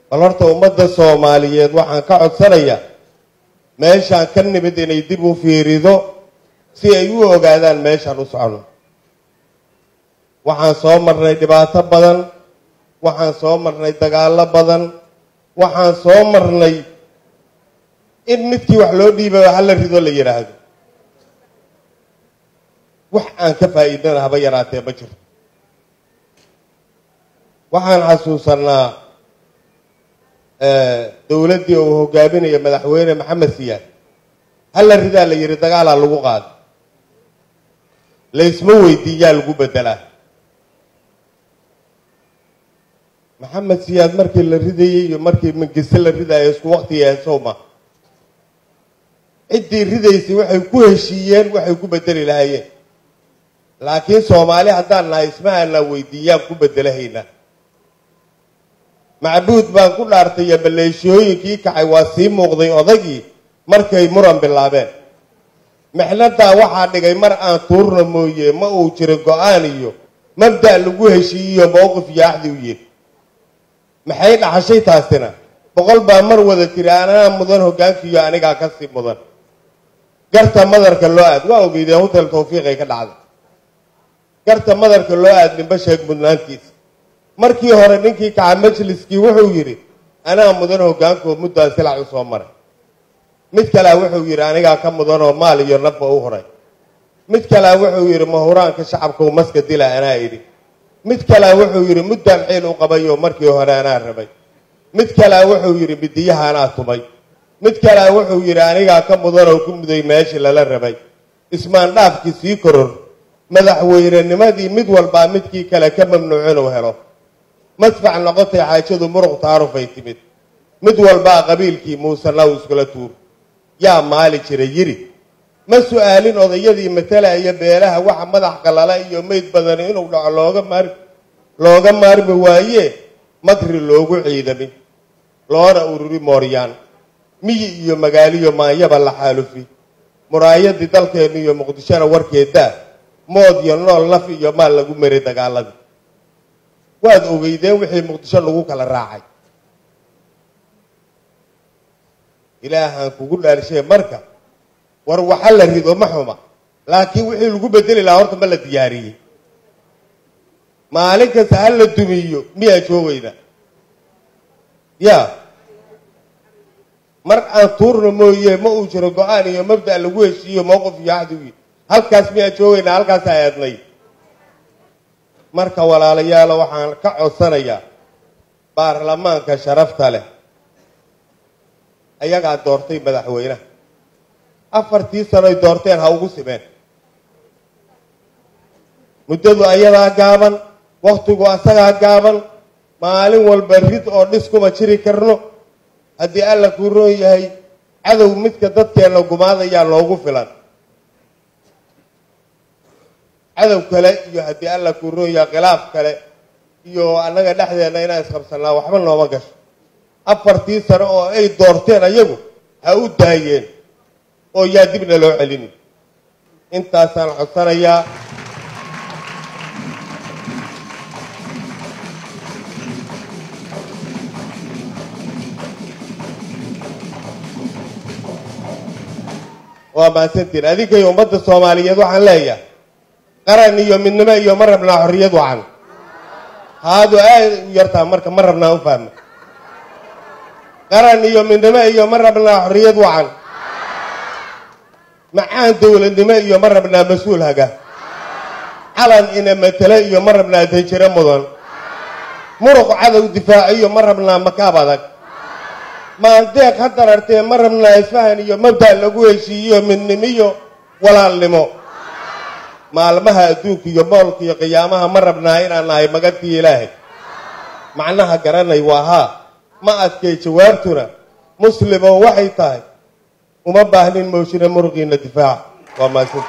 bal horta ummadda soomaaliyeed waxaan ka codsanayaa meeshaan ka nimid inay dib u fiirido si ay u ogaadaan meeshaan u socno waxaan soo marnay dhibaato badan waxaan soo marnay dagaallo badan waxaan soo marnay in midkii wax loo dhiibay hala rido la yidhaahdo wax aan ka faa'iidana haba yaraatee ma jirto waxaan xasuusanaa dowladdii uu hogaaminayo madaxweyne maxamed siyaad hala ridaa la yidhi dagaalaa lagu qaado laysma weydiiyaa lagu bedelaa maxamed siyaad markii la ridayey iyo markii mangise la ridayo isku waqtiga sowma ciddii ridaysay waxay ku heshiiyeen waxay ku bedeli lahaayeen laakiin soomaali haddaan nahay isma aanaa weydiiyaan ku bedelahaynaa macbuud baan ku dhaartay iyo baleeshooyinkii kacay waa sii muuqday odagii markay muran bilaabeen mixnadaa waxaa dhigay mar aan tuurna mooye ma uu jiro go-aan iyo mabda' lagu heshiiyiyo mowqif iyo axdi u yiri maxay dhaxashay taasina boqol baa mar wada tiri anaa mudan hogaankiiyo anigaa kasii mudan garta madarka loo aad waa ogeydeen hotel tawfiiqay ka dhacday garta madarka loo aad ninba sheeg mudnaantiisa markii hore ninkii kaca majliskii wuxuu yidhi anaa mudan hogaankoo muddaan silac u soo maray mid kalea wuxuu yidhi anigaa ka mudanoo maal iyo nafba u horay mid kalea wuxuu yidhi mahuraanka shacabkau maska dila anaa idhi mid kalea wuxuu yidhi muddaan xiil u qabayoo markii hore anaa rabay mid kalea wuxuu yidhi midiyaha anaa tumay mid kalea wuxuu yidhi anigaa ka mudanoo ku muday meeshii lala rabay ismaandhaafkii sii koror madaxweynenimadii mid walbaa midkii kale ka mamnuuc inuu helo madfac noqotay xaajadu muruq taarufay timid mid walbaa qabiilkii muusanaw iskula tuur yaa maali jira yiri ma su-aalin odayadii matalaya beelaha waxa madax qalala iyo meyd badan inuu dhaco looga maar looga maarmi waaye makri loogu ciidamin loona ururi mooryaan miyi iyo magaaliyo maanyaba la xaalufi muraayadii dalkeennu iyo muqdishona warkeedaa mood iyo nool naf iyo maal lagu maray dagaaladii waad ogeydeen wixii muqdisho lagu kala raacay ilaahaan kugu dhaarshay marka war waxa la rido ma xuma laakiin wixii lagu bedeli lahaa horta ma la diyaariyey maalin kasta ha la dumiyo miyaa joogayna ya mar aan tuurna mooye ma uu jiro go-aan iyo mabda' lagu heshiiyo mowqif iyo axdiwi halkaas miyaa joogaynaa halkaasa eednay marka walaalayaalo waxaan ka codsanayaa baarlamaanka sharafta leh ayagaa doortay madaxweynaha afartii sanoy doorteen ha ugu simeen muddadu ayadaa gaaban wakhtigu asagaa gaaban maalin walba rid oo dhis kuma jiri karno haddii alla kuu roon yahay cadow midka dadkeenna gumaadayaa noogu filan cadow kale iyo haddii alla kuu roon yahay khilaaf kale iyo annaga dhexdeenna inaan isqabsannaa waxba nooma gasho afartii sano oo ay doorteen ayagu ha u daayeen oo yaa dibna loo celini intaasaan codsanayaa waa mahadsantiin adinkay ummadda soomaaliyeed waxaan leeyahay qaran iyo midnimo iyo ma rabnaa xorriyad wacan haadu aad u yartaa marka ma rabnaa u fahma qaran iyo midnimo iyo ma rabnaa xorriyad wacan macaan dowladnimo iyo ma rabnaa mas-uul haga calan ina matele iyo ma rabnaa danjiro mudan muruq cadow difaaci iyo ma rabnaa makaab adag maandeeq ha darartee ma rabnaa isfahan iyo mabda' lagu heshiiyo midnimo iyo walaalnimo maalmaha adduunka iyo moolka iyo qiyaamaha ma rabnaa inaan nahay magantii ilaahay macnaha garanay waa haa ma adkay jawaabtuna muslimo waxay tahay uma baahnin mowshine muruqiina difaaca waa maadsan